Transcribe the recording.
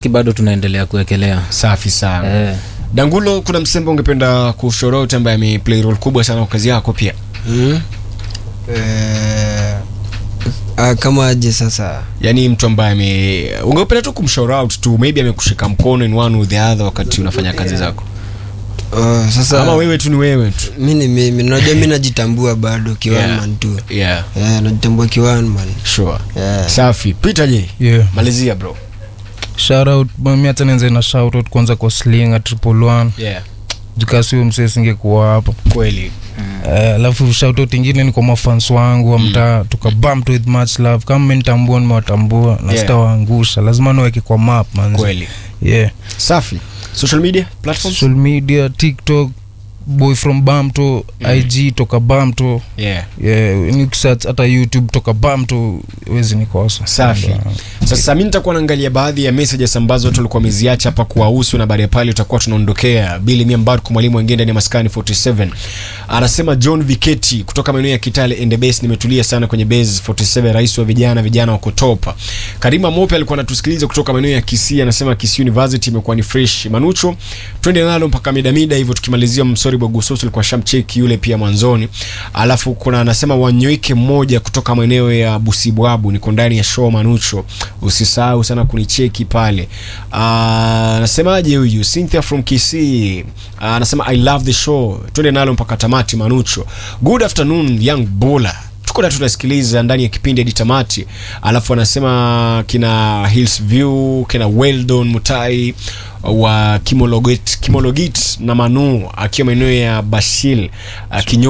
bado tunaendelea kuwekelea safi sana eh. dangulo kuna msembo ungependa kushorote ambaye ameplay role kubwa sana kwa kazi yako pia mm? eh, ah, kama aje sasa yaani mtu ambaye ame ungependa tu kumshout out tu maybe amekushika mkono in one or the other wakati unafanya kazi zako uh, sasa ama wewe tu ni wewe tu mi ni mimi najua mi najitambua bado Yeah. kiwanman tu yeah yeah, najitambua kiwanman sure yeah. safi peter je yeah. malizia bro shoutout mi hata nianze na shoutout kwanza kwa slinga triple one yeah jikasio msee singekuwa hapo kweli Eh, alafu shoutout ingine ni kwa mafans wangu wa mtaa tukabump with much love kama menitambua nimewatambua na Yeah. sitawaangusha lazima niweke kwa map manzi kweli yeah safi social media platforms social media tiktok boy from bamto Mm. ig toka bamto yeah yeah, nikisearch hata youtube toka bamto wezi nikosa Safi. sasa mi nitakuwa naangalia baadhi ya messages ambazo watu walikuwa wameziacha hapa kuwahusu na baada ya pale tutakuwa tunaondokea bili miambad kwa mwalimu wengine ndani ya maskani 47 anasema john viketi kutoka maeneo ya kitale and the base nimetulia sana kwenye base 47 rais wa vijana vijana wa kutopa karima mope alikuwa anatusikiliza kutoka maeneo ya kisii anasema kisii university imekuwa ni fresh manucho twende nalo mpaka midamida hivyo tukimalizia msori bwagusosi alikuwa shamcheki yule pia mwanzoni alafu kuna anasema wanyoike mmoja kutoka maeneo ya busibwabu niko ndani ya show manucho usisahau sana kunicheki pale Ah, anasemaje huyu cynthia from kisii Ah, anasema i love the show twende nalo mpaka tamati manucho good afternoon young bola tuko na tunasikiliza ndani ya kipindi hadi tamati alafu anasema kina hills view kina weldon mutai wa kimologit, kimologit na manu akiwa maeneo ya bashil uh,